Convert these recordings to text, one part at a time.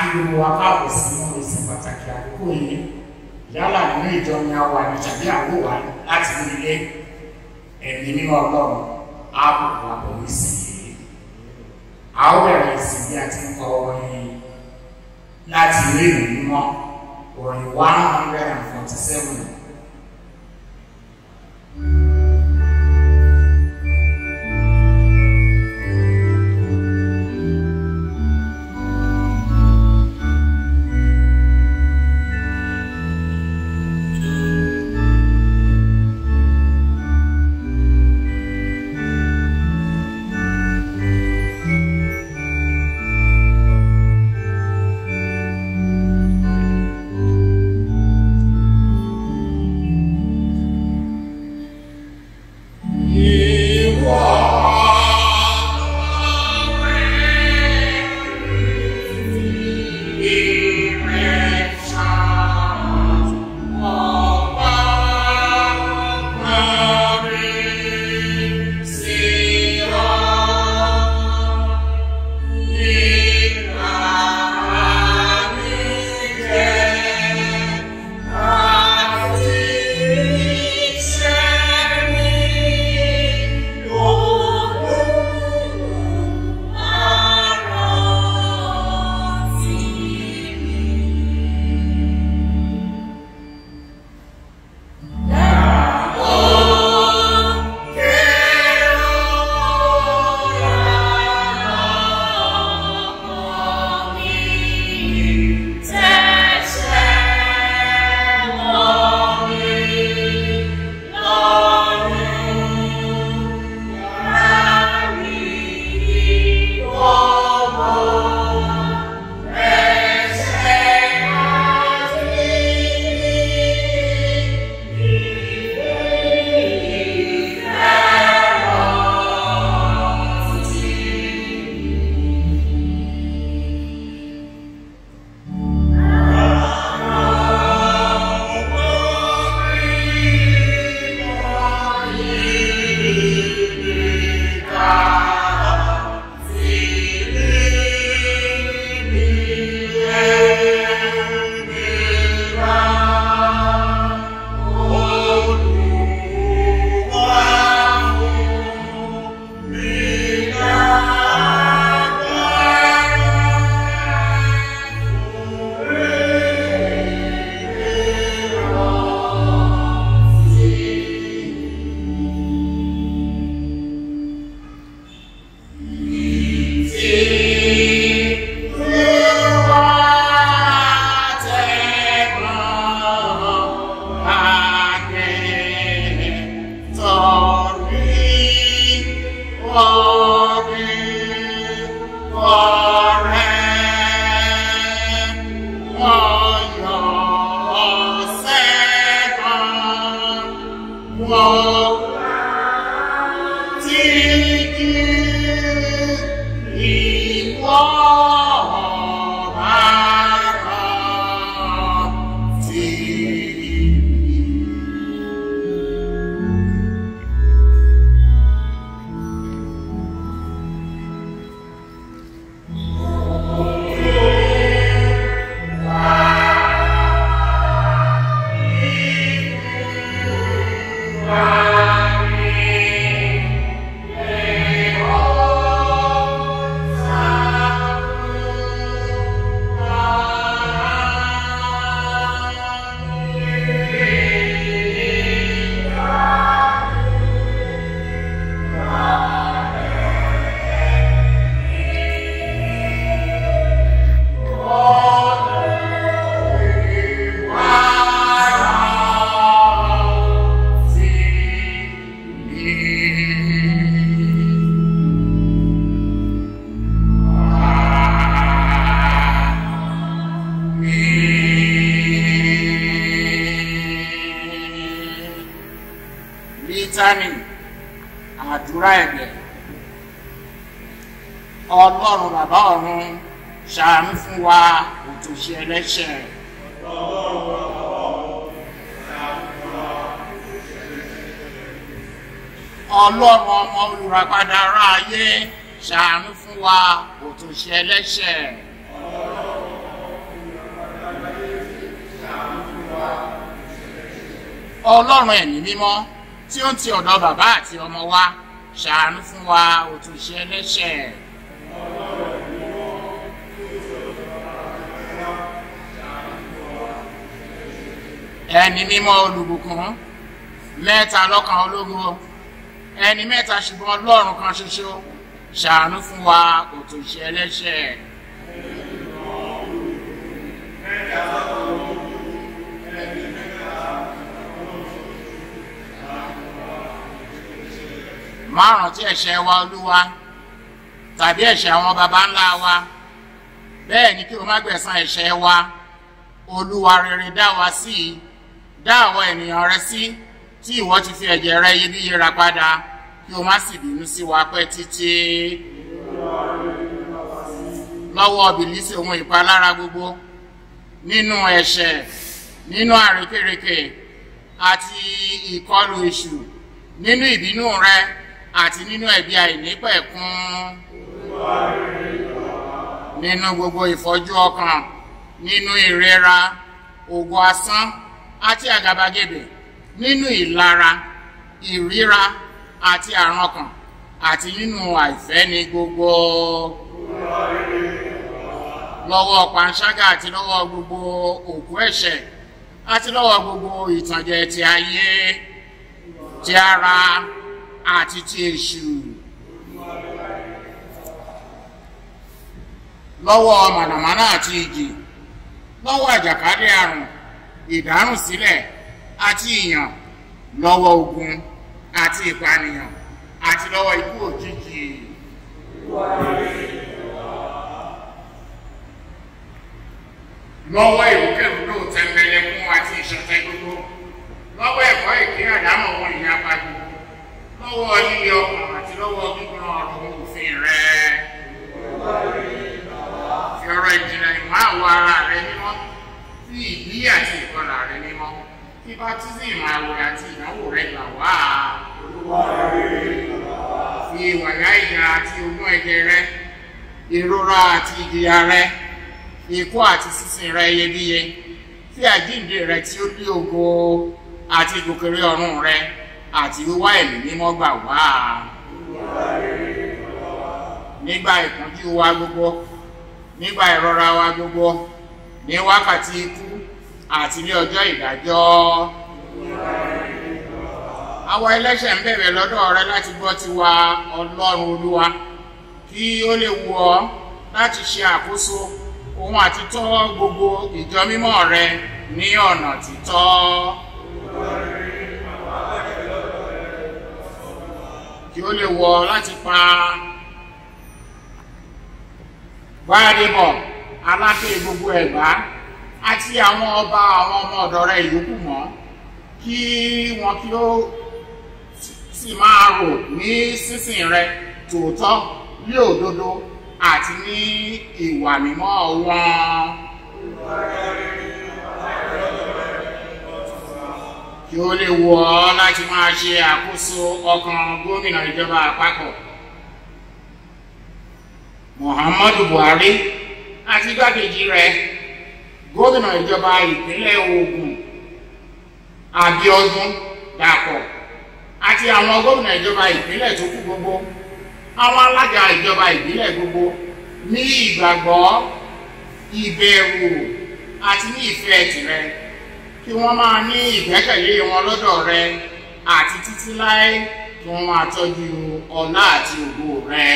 akíwò wa káàbọ̀ sínú ìsìn pàtàkì àkókò yìí yálà nínú ìjọ ni a wà ní tàbí àwò wà láti ní ilé ẹ̀mí nínú ọlọ́run á kò wà pẹ̀lú ìsìn yìí a ó bẹ̀rẹ̀ ìsìn bí a ti ń kọ orin láti ilé ìlú mímọ́ orin one hundred and forty seven. Bítánì àdúrà ẹ̀bẹ̀ ọlọ́run bàbá ọ̀run ṣàánú fún wa òtòṣì ẹlẹ́ṣẹ̀. ọlọ́run ọmọ olùràpadà ará ayé ṣàánú fún wa òtòṣì ẹlẹ́ṣẹ̀. ọlọ́run ẹ̀mí mímọ́ tí ó ń ti ọ̀dọ̀ bàbá àti ọmọ wa ṣàánú fún wa òtúnṣe ẹlẹ́ṣẹ̀. ẹni mímọ́ olùbùkún mẹ́ta lọ́kan ológo ẹni mẹ́ta ṣùgbọ́n ọlọ́run kan ṣoṣo ṣàánú fún wa òtòṣe ẹlẹ́ṣẹ̀. márùn tí ẹ̀ṣẹ̀ wa olúwa tàbí ẹ̀ṣẹ̀ àwọn baba ńlá wa bẹ́ẹ̀ ni kí o má gbẹ̀san ẹ̀ṣẹ̀ wa olúwa rere dá wa sí i dá àwọn ènìyàn rẹ sí tí ìwọ ti fi ẹ̀jẹ̀ rẹ iyebíye ra padà kí o má sì bínú sí wa pẹ́ títí lọ́wọ́ bìlísì ohun ìpalára gbogbo nínú ẹ̀ṣẹ̀ nínú àrékérekè àti ìkọlù èṣù nínú ìbínú rẹ àti nínú ẹ̀bi àìnípẹ̀kun nínú gbogbo ìfọ́jú ọkàn nínú ìrora ògùn asán àti àgàbàgebè nínú ìlara ìríra àti àrùn ọkàn àti nínú àìfẹ́ni gbogbo lọ́wọ́ panṣágà àti lọ́wọ́ gbogbo òkú ẹ̀ṣẹ̀ àti lọ́wọ́ gbogbo ìtànjẹ ti ayé ti ara àti ti èṣù lọ́wọ́ mànàmáná àti ìjì lọ́wọ́ àjàkálẹ̀ àrùn ìdárùnsílẹ̀ àti ìyàn lọ́wọ́ ogun àti ìpànìyàn àti lọ́wọ́ ikú òjijì. lọ́wọ́ ìrúkèrúdò tẹ̀m̀bẹ̀lẹ̀kún àti ìṣọ̀tẹ̀ gbogbo lọ́wọ́ ẹ̀kọ́ ìpín àdámọ̀ wọn ìyá pa gbogbo lọ́wọ́ líle ọkàn àti lọ́wọ́ gbígbọ́n ọ̀rọ̀ òfin rẹ̀. fi ọ̀rọ̀ ìjìnlẹ̀ ìmọ̀ àwọ̀ ara rẹ̀ mímọ́ fi ìbí àti ìkọlà rẹ̀ mímọ́ fi bátísìmù àwẹ̀ àti ìnáwó rẹ̀ gbà wá. fi wàyà ìyá àti ogún ẹ̀jẹ̀ rẹ̀ ìrora àti ìjìyà rẹ̀ ikú àti sísìn rẹ̀ iyebíye fi àjíǹde rẹ̀ tí ó ní ògo àti ìgòkèrè ọ̀run rẹ̀ àti wíwá ẹ̀mí mímọ́ gbà wá. nígbà ìpọ́njú wa gbogbo nígbà ìrora wa gbogbo ní wákàtí ikú àti ní ọjọ́ ìdájọ́. àwọn ẹlẹ́ṣẹ̀ ń bẹ̀rẹ̀ lọ́dọ̀ rẹ láti gbọ́ tiwa ọlọ́run olúwa kí ó lè wù ọ́ láti ṣe àkóso òun àti tọ́ gbogbo ìjọ mímọ́ rẹ ní ọ̀nà títọ́. kí ó lè wọ láti pa gbáradébọ̀ aláké gbogbo ẹ̀gbá àti àwọn ọba àwọn ọmọ ọ̀dọ̀ rẹ̀ ìyókù mọ́ kí wọn kí ó sì máa rò ní sísìn rẹ tòótọ́ ní òdodo àti ní ìwà mímọ́ wọn. kí ó lè wọ ọ́ láti máa ṣe àkóso ọkàn gómìnà ìjọba àpapọ̀ muhammadu buhari àti igbákejì rẹ̀ gómìnà ìjọba ìpínlẹ̀ ogun abiodun dàpọ̀ àti àwọn gómìnà ìjọba ìpínlẹ̀ tó kù gbogbo àwọn alága ìjọba ìbílẹ̀ gbogbo ní ìgbàgbọ́ ìbẹ̀rù àti ní ìfẹ́ tìrẹ kí wọ́n máa ní ìgbẹ́kẹ̀lé wọn lọ́dọ̀ rẹ àti títí láé kí wọ́n máa tọ́jú ọlá àti ògo rẹ.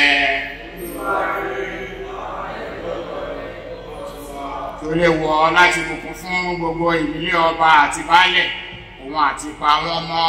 kí ó lè wọ láti bùkún fún gbogbo ìdílé ọba àti baálẹ̀ òun àti pa wọ́n mọ́.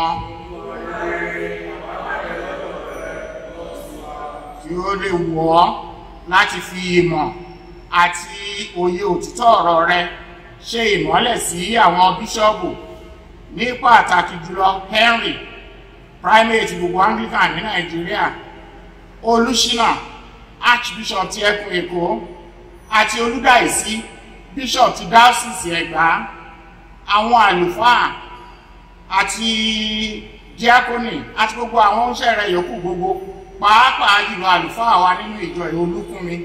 kí ó lè wọ́ láti fi ìmọ̀ àti òye òtítọ́ ọ̀rọ̀ rẹ ṣe ìmọ́lẹ̀ sí àwọn bíṣọ́ọ̀bù ní pàtàkì jùlọ henry primate gbogbo anglican ní nàìjíríà olùṣínà archbishop ti ẹkùn èkó àti olùdáìsí bishop ti diocese ẹ̀gbá àwọn àlùfáà àti diakoni àti gbogbo àwọn oúnṣẹ́ rẹ̀ yòókù gbogbo pàápàá jùlọ àlùfáà wa nínú ìjọ olúkúnmi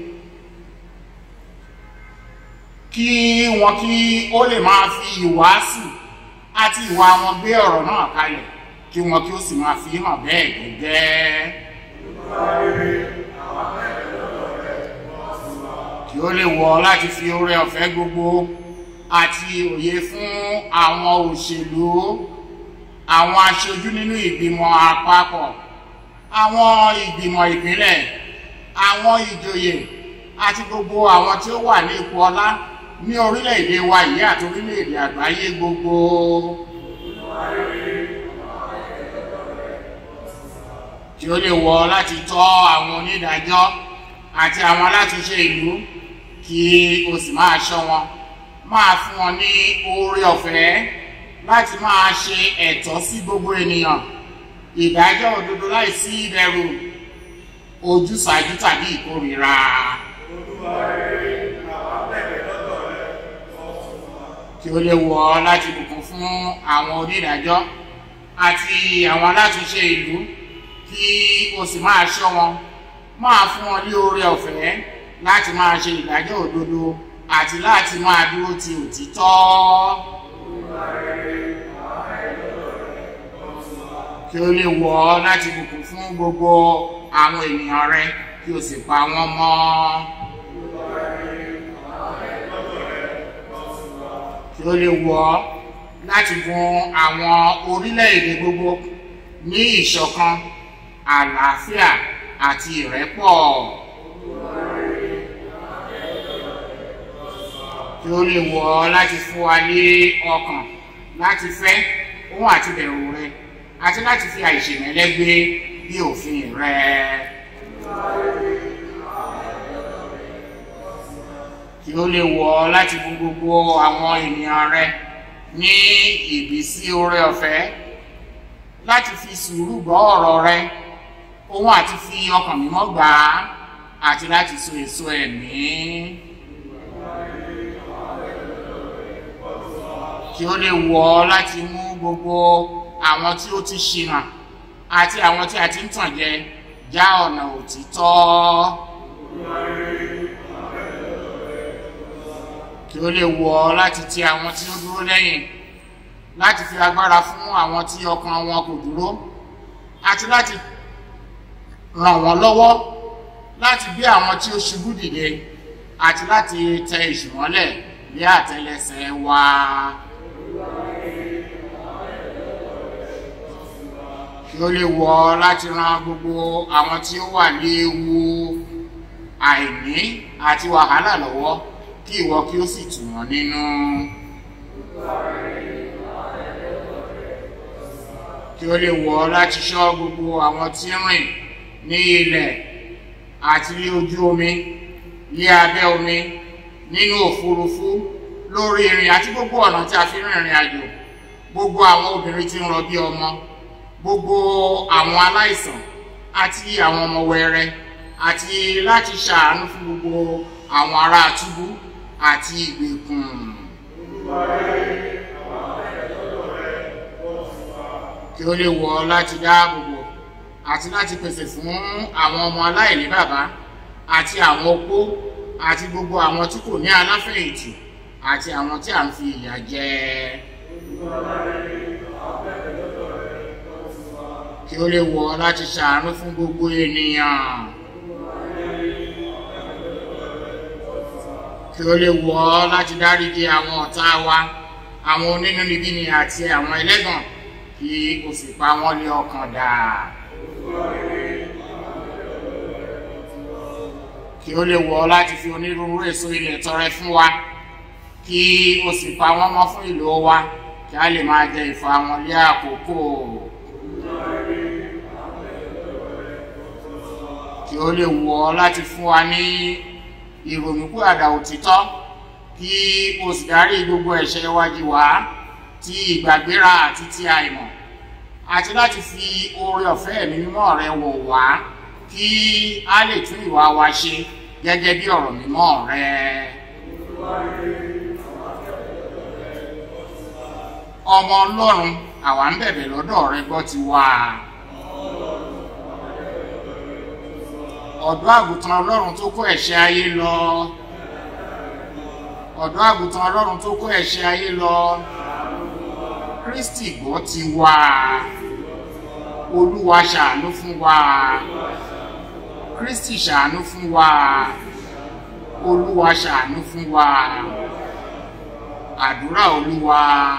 kí wọn kí ó lè máa fi ìwàásù àti ìwà wọn gbé ọ̀rọ̀ náà kalẹ̀ kí wọn kí ó sì máa fi hàn bẹ́ẹ̀ gẹ́gẹ́. kí ó lè wọ láti fi oore ọ̀fẹ́ gbogbo àti òye fún àwọn òṣèlú àwọn aṣojú nínú ìgbìmọ̀ àpapọ̀ àwọn ìgbìmọ̀ ìpínlẹ̀ àwọn ìjòyè àti gbogbo àwọn tí ó wà ní ipò ọlá ní orílẹ̀-èdè wa yìí àti orílẹ̀-èdè àgbáyé gbogbo. kí ó lè wọ láti tọ́ àwọn onídàájọ́ àti àwọn alátúnṣe ìlú kí o sì máa ṣọ́ wọn máa fún wọn ní oore ọ̀fẹ́ láti máa ṣe ẹ̀tọ́ sí gbogbo ènìyàn ìdájọ́ òdodo láìsí ìbẹ̀rù ojúsàájú tàbí ìkórìíra. kí ó lè wọ láti bùkún fún àwọn onídàájọ́ àti àwọn alátúnṣe ìlú kí o sì máa ṣọ́ wọn máa fún wọn ní oore ọ̀fẹ́ láti máa ṣe ìdájọ́ òdodo àti láti máa dúró ti òtítọ́. kí ó lè wọ̀ ọ́ láti bùkún fún gbogbo àwọn ènìyàn rẹ kí o sì pa wọ́n mọ́. kí ó lè wọ̀ ọ́ láti gun àwọn orílẹ̀-èdè gbogbo ní ìṣọ̀kan àlàáfíà àti ìrẹ́pọ̀. kí ó lè wọ̀ ọ́ láti fún wa ní ọkàn láti fẹ́ ohun àti bẹ̀rù rẹ àti láti fi àìṣèmẹ́lẹ́ gbé bí òfin rẹ. kí ó lè wọ̀ ọ́ láti fún gbogbo àwọn ènìyàn rẹ ní ìbísí oore ọ̀fẹ́ láti fi sùúrù gbọ́ ọ̀rọ̀ rẹ ohun àti fi ọkàn mímọ́ gbà á àti láti so èso ẹ̀mí. kí ó lè wọ̀ ọ́ láti mú gbogbo àwọn tí ó ti ṣìnà àti àwọn tí a ti ń tàn jẹ já ọ̀nà òtítọ́. kí ó lè wọ̀ ọ́ láti ti àwọn tí ó dúró lẹ́yìn láti fi agbára fún àwọn tí ọkàn wọn kò dúró àti láti ràn wọ́n lọ́wọ́ láti gbé àwọn tí ó ṣubú dìde àti láti tẹ ìṣùmọ́lẹ̀ ní àtẹlẹsẹ̀ wa. kí ó lè wọ̀ ọ́ láti ran gbogbo àwọn tí ó wà ní ewu àìní àti wàhálà lọ́wọ́ kí ìwọ kí ó sì tù wọ́n nínú. kí ó lè wọ̀ ọ́ láti ṣọ́ gbogbo àwọn tí ń rìn ní ilẹ̀ àti ní ojú omi ní abẹ́ omi nínú òfurufú lórí irin àti gbogbo ọ̀nà tí a fi ń rìnrìn àjò gbogbo àwọn obìnrin tí ń rọbí ọmọ gbogbo àwọn aláìsàn àti àwọn ọmọ wẹrẹ àti láti ṣàánú fún gbogbo àwọn ará túbú àti ìgbèkùn. kí ó lè wọ̀ ọ́ láti dáàbòbò àti láti pèsè fún àwọn ọmọ aláìní bàbá àti àwọn opó àti gbogbo àwọn tí kò ní aláfẹ̀yìntì àti àwọn tí à ń fi ìyà jẹ. kí ó lè wọ̀ ọ́ láti ṣàánú fún gbogbo ènìyàn. kí ó lè wọ̀ ọ́ láti dáríji àwọn ọ̀tá wa àwọn onínúnibíni àti àwọn ẹlẹ́gàn kí o sì pa wọ́n lé ọkàn dà. kí ó lè wọ̀ ọ́ láti fi onírúurú èso ilẹ̀ tọrẹ fún wa kí o sì pa wọ́n mọ́ fún ìlú wa kí a lè máa jẹ ìfọ̀ àwọn lé àkókò. kí ó lè wọ̀ ọ́ láti fún wa ní ìrònúpìwàdà òtítọ́ kí o sì dárí gbogbo ẹ̀ṣẹ̀ wájú wá ti ìgbàgbéra àti ti àìmọ̀ àti láti fi oore ọ̀fẹ́ ẹ̀mí mímọ́ rẹ wọ̀ wá kí a lè tún ìwà wa ṣe gẹ́gẹ́ bí ọ̀rọ̀ mímọ́ rẹ. ọmọ ọlọ́run àwa ń bẹ̀bẹ̀ lọ́dọ̀ rẹ gbọ́ ti wá. ọ̀dọ́ àgùntàn ọlọ́run tó kó ẹ̀ṣẹ̀ ayé lọ. ọ̀dọ́ àgùntàn ọlọ́run tó kó ẹ̀ṣẹ̀ ayé lọ. kristi gbọ́ ti wá olúwa ṣàánú fún wa kristi ṣàánú fún wa olúwa ṣàánú fún wa àdúrà olúwa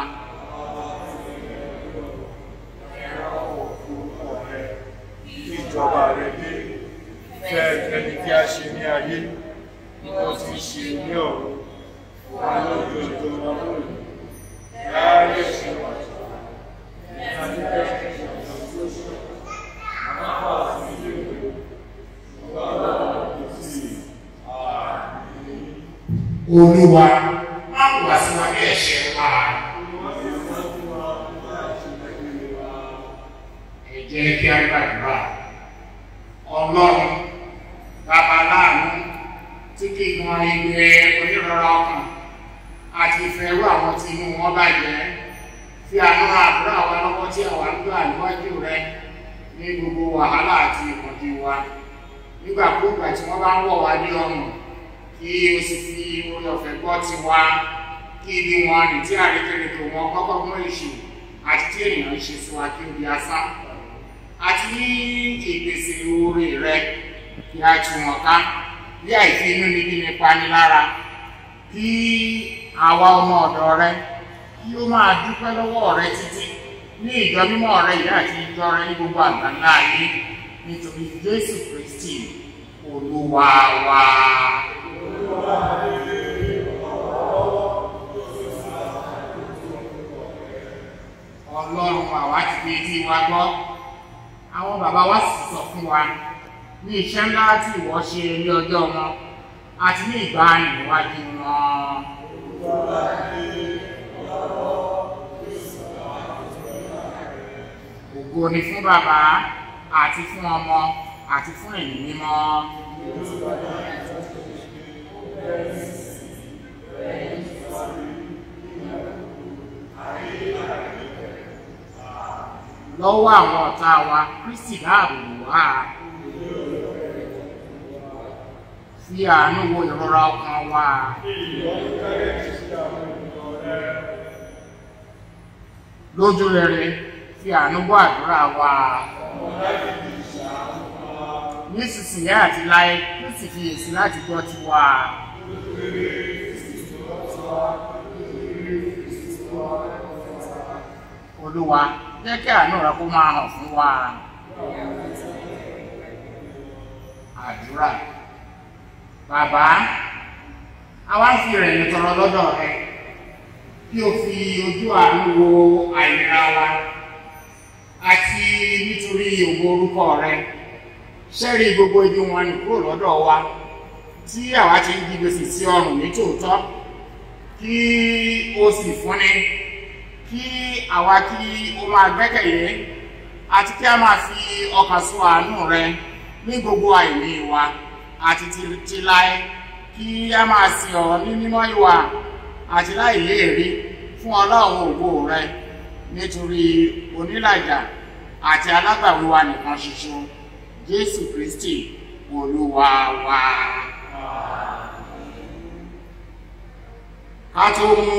ìjọba rẹ dé fẹ́ ẹni kí a ṣe ní ayé ó ti ṣe ní ọ̀run wà lójú ojú ọmọ lónìí láàárín ṣe wà olúwa má wà sí wa ní ẹ̀ṣẹ̀ wa. ẹ jẹ́ kí a gbàdúrà ọlọ́run bàbá láàánú tí kì í gan igbe onírọ̀rọ̀ ọkàn àti ìfẹ́rú àwọn tí inú wọn bàjẹ́ fi àwọn àdúrà wa lọ́wọ́ tí àwa ń gbà níwájú rẹ ní gbogbo wàhálà àti ìpọ́njú wa nígbàkúùgbà tí wọ́n bá ń wọ̀ wá ní ọrùn kí o sì fi orí ọ̀fẹ́ gbọ́ ti wá kí ibi wọn ní tí àrékérekè wọn kọ́kọ́ mú èṣù àti tí ènìyàn ń ṣe sí wa kí o di asán àti ní ìpèsè oore rẹ kí a tù wọn ká bí àìfi inú níbi nípa ní lára kí àwa ọmọ ọ̀dọ̀ rẹ kí ó máa dúpẹ́ lọ́wọ́ rẹ títí ní ìjọ mímọ́ rẹ ìyá àti ìjọ rẹ ní gbogbo àgbáńlá ayé nítorí jésù kristi olúwa wa. ọlọ́run àwa ti fi etí wa gbọ́ àwọn bàbá wa sì sọ fún wa ní iṣẹ́ ńlá tí ìwọ ṣe ní ọjọ́ wọn àti ní ìgbà ìwájú wọn. ògo ni fún bàbá àti fún ọmọ àti fún ẹ̀mí mímọ́. lọ́wọ́ àwọn ọ̀tá wa kristi dáàbò bò wá. fi àánú wo ìrora ọkàn wa. lójú rere fi àánú gbọ́ àdúrà wa. nísinsìnyí àti láyé kristi fi èsì láti gbọ́ tiwa. olúwa jẹ́ kí àánú rẹ kó máa hàn fún wa. àdúrà bàbá àwa ń fi ìrẹ̀lẹ̀ tọrọ lọ́dọ̀ rẹ kí o fi ojú àánú wo àìlera wa àti nítorí ògo orúkọ rẹ ṣẹ́rí gbogbo ibi wọn ní kúrò lọ́dọ̀ wa tí àwa ti ń di gbèsè sí ọrùn ní tòótọ́ kí o sì fúnni kí àwa kí o máa gbẹ́kẹ̀lé àti kí a máa fi ọkàn sọ àánú rẹ ní gbogbo àìní wa àti ti láé kí a máa sin ọ̀rọ̀ ní mímọ́ ìwà àti láìléèrí fún ọlọ́run ògo rẹ nítorí onílàjà àti alágbàwí wa nìkan ṣoṣo jésù kristi olúwa wa. ká tó mú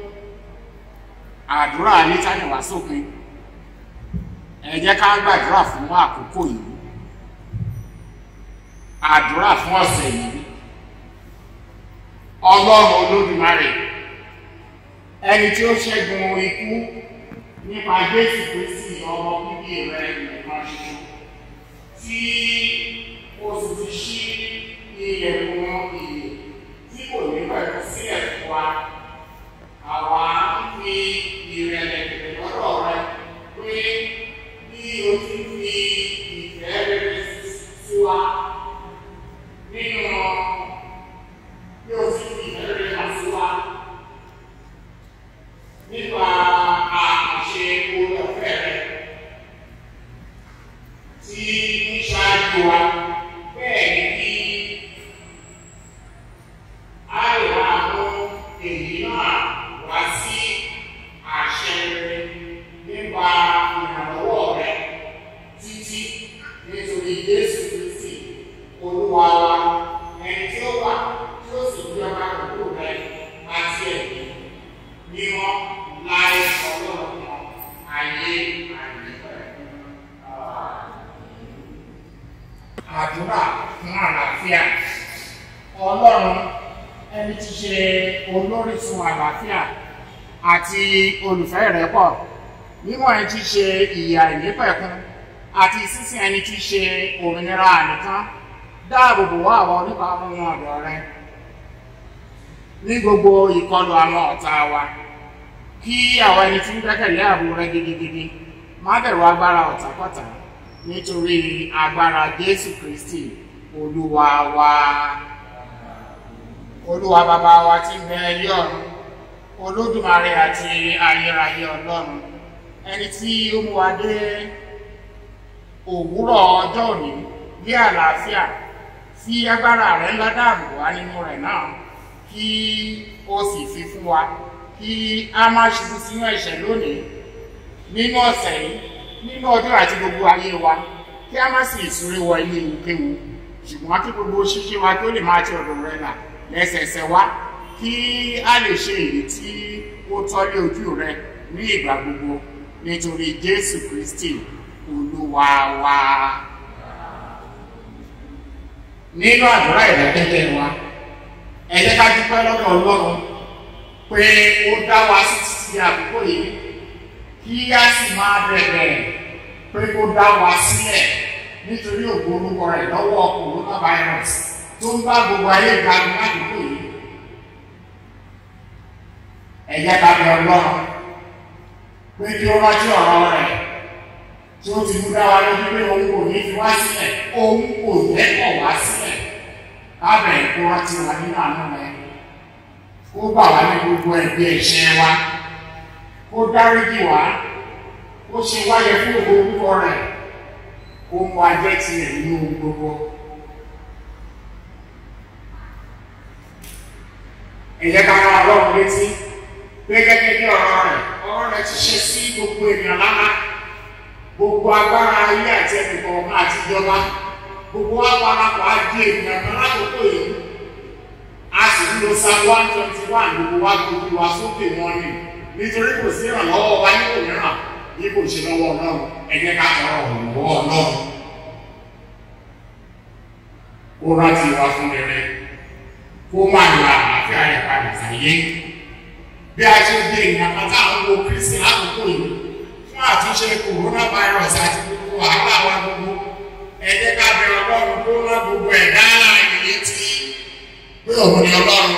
àdúrà nítàní wá sópin ẹ jẹ́ ká gbàdúrà fún àkókò yìí àdúrà fún ọ̀sẹ̀ yìí ọlọ́run olódùmarè ẹni tí ó ṣẹ́gun ikú nípa jésù kristi ọmọ bíbí rẹ nìkan ṣoṣo tí ó sì ti ṣí ilẹ̀kùn ìyè tí kò ní pẹ̀lú sílẹ̀ fún wa àwa ń fi ìrẹ̀lẹ̀ bẹ̀rẹ̀ lọ́dọ̀ rẹ pé bí o ti fi ìfẹ́ rere sí wa nínú bí o ti fi ìfẹ́ rere hàn sí wa nípa àṣẹ orí ọ̀fẹ́ rẹ tí ń ṣáájú wa bẹ́ẹ̀ ni kí a lè máa mú èyí náà wá sí àṣẹ rere nípa ìrànlọ́wọ́ rẹ títí nítorí Jésù Kristi Olúwa wa ẹni tí ó wà tí ó sì gbé ọba pẹ̀lú rẹ àti ẹ̀mí mímọ́ láì ọlọ́run kan àdúrà fún àlàáfíà ọlọ́run ẹni tí ṣe olórísun àlàáfíà àti olùfẹ́ ìrẹ́pọ̀ mímọ́ ẹni tí ṣe ìyà ìnípẹ̀kun àti sísìn ẹni tí ṣe òmìnira ànìkan dáàbòbò wá àwọn oníbàárù wọn ọ̀dọ̀ rẹ ní gbogbo ìkọlù àwọn ọ̀tá wa kí àwọn ẹni tí ń gbẹ́kẹ̀lé ààbò rẹ gidigidi má bẹ̀rù agbára ọ̀tàkọ̀tà nítorí agbára Jésù Kristi olúwa wa olúwa bàbá wa tí ń bẹ ilé ọ̀run olódùmarè àti ayérayé ọlọ́run ẹni tí ó mú wa dé òwúrọ̀ ọjọ́ òní bí àlàáfíà fi agbára rẹ̀ ńlá dáàbò wá nínú rẹ̀ náà kí ó sì fi fún wa kí a má ṣubú sínú ẹ̀ṣẹ̀ lónìí nínú ọ̀sẹ̀ yìí nínú ọjọ́ àti gbogbo ayé wa kí a má sì súré wọ ilé ìwúkéwu ṣùgbọ́n kí gbogbo ṣíṣe wa tó lè máa ti ọ̀dọ̀ rẹ̀ là lẹ́sẹẹsẹ wá kí a lè ṣe èyí tí ó tọ́lé ojú rẹ ní ìgbà gbogbo nítorí Jésù Kristi olúwa wa. nínú àdúrà ìrẹ́kẹ́kẹ́ wa ẹ jẹ́ ká dúpẹ́ lọ́dọ̀ Ọlọ́run pé ó dá wa sí títí àkókò yìí kí a sì máa bẹ̀rẹ̀ pé kó dá wa sílẹ̀ nítorí ògo orúkọ rẹ̀ lọ́wọ́ coronavirus tó ń bá gbogbo ayé ìgbàlù ládùúgbò yìí ẹ jẹ́ ká bẹ̀ Ọlọ́run pé kí ó rántí ọ̀rọ̀ rẹ̀ tí ó ti mú dá wa lójú pé òun kò ní fi wá sílẹ̀ òun kò lẹ́kọ̀ọ́ wá sílẹ̀ kábẹ̀ kó rántí wa nínú àánú rẹ̀ kó gbà wá ní gbogbo ẹ̀bi ẹ̀ṣẹ̀ wa kó dáríjì wá kó ṣe wáyé fún ògo orúkọ rẹ̀ kó mú ajẹ́ tirẹ̀ nínú gbogbo. ẹ jẹ́ ká rán Ọlọ́run létí pé gẹ́gẹ́ bí ọ̀rọ̀ rẹ̀ ọ̀rọ̀ rẹ̀ ti ṣe sí gbogbo ènìyàn lára gbogbo agbára ayé àti ẹnìkọ̀ọ̀kan àti ìjọba gbogbo wa parapọ̀ á di ènìyàn kan lákòókò yìí a sì ń lo psalm one twenty one gbogbo wa gbogbo wa sókè wọn ni nítorí kò sí ìrànlọ́wọ́ wa ní òmíràn bí kò ṣe lọ́wọ́ Ọlọ́run ẹ jẹ́ ká tọrọ ìrànlọ́wọ́ Ọlọ́run ó rántí wa fún rere kó má lo àlàáfíà rẹ̀ padà sáyé bí a ṣe dé ìyàpá táwọn wo kristi lákòókò yìí fún àtúnṣe coronavirus àti gbogbo wàhálà wa gbogbo ẹ jẹ́ ká bẹ Ọlọ́run kó rán gbogbo ẹ̀dá láàyè létí pé òun ni Ọlọ́run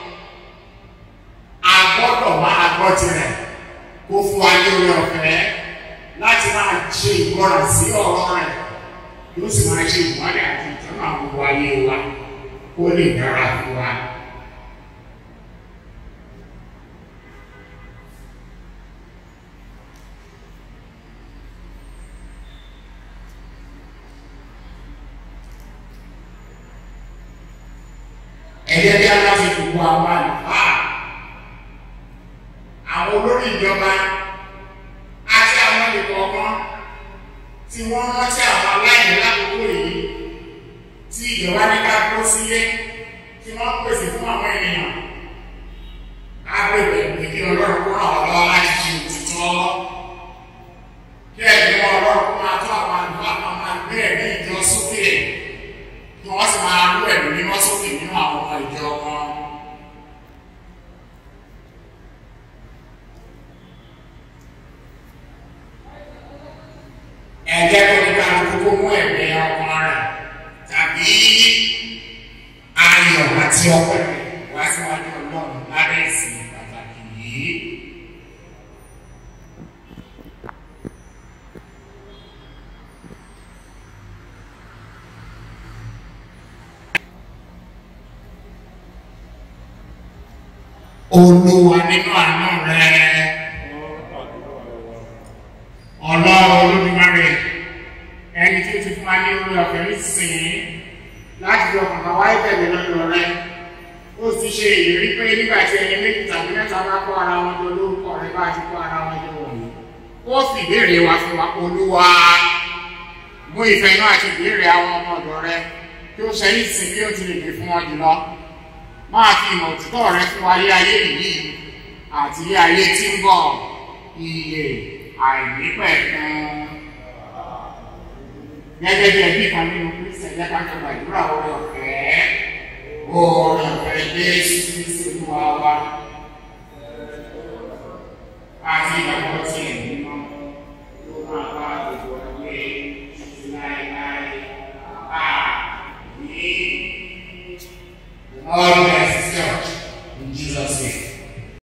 a gbọ́dọ̀ máa gbọ́ tirẹ̀ kó fún wa ní orí ọ̀fẹ́ láti máa ṣe ìgbọràn sí ọ̀rọ̀ rẹ̀ yóò sì máa ṣe ìwádìí àti ìtọ́nà gbogbo ayé wa kó lè dára fún wa. ẹ̀yẹ́ bí aláṣẹ gbogbo àwọn àlùfáà àwọn olórí ìjọba àti àwọn ìkọ̀ọ̀kan tí wọ́n rántí àwọn aláìní lákòókò yìí tí ìjọba ní ká dúró sílé tí wọ́n pèsè fún àwọn ènìyàn á bèbè pé kí ọlọ́run kó ràn wọ́n lọ́wọ́ láti ṣe òtítọ́ kí ẹ̀mí wọn ọlọ́run kó máa tó àwọn àlùfáà kan máa gbé ẹ̀mí ìjọ sókè kí wọ́n sì máa rú ẹ̀mí mímọ́ sókè nínú àwọn ọmọ ìjọ wọn. ẹ̀jẹ̀ tó ní ká kókó mú ẹ̀mí ọkàn rẹ̀ tàbí ayọ̀ àti ọpẹ́ wá síwájú ọlọ́run lábẹ́ ìsìn pàtàkì yìí. Olúwa nínú àánú rẹ̀ ọlọ́run olódùmarè ẹni tí ó ti fún wa ní orí ọ̀fẹ́ nísinsìnyí láti fi ọkàn kan wáyé tẹ̀lé lọ́dọ̀ rẹ̀ ó sì ṣe ìlérí pé nígbà tí ẹni méjì tàbí mẹ́ta bá kó ara wọn jọ lórúkọ rẹ̀ bá ti kó ara wọn jọ wọ̀nyí ó fi ìbéèrè wa fún wa olúwa mú ìfẹ́ inú àti ìbéèrè àwọn ọmọ ọ̀dọ̀ rẹ̀ kí ó ṣe ní ìsìn bí ó ti lè dé fún wọn jùlọ máa fi ìmọ̀ òtítọ́ rẹ fún wa lé ayé yìí àti lé ayé tí ń bọ̀ iye àìnípẹ̀kun gẹ́gẹ́ bí ẹbí kan nínú Kristi ẹ̀jẹ̀ ká jọ gbàdúrà orí ọ̀fẹ́ orí ọ̀fẹ́ Jésù Kristi Olúwa wa àti ìgbàgbọ́ tí ẹ̀mí mọ́ ló máa bá gbogbo ẹgbẹ́ títí láéláé àmì ọ̀dọ̀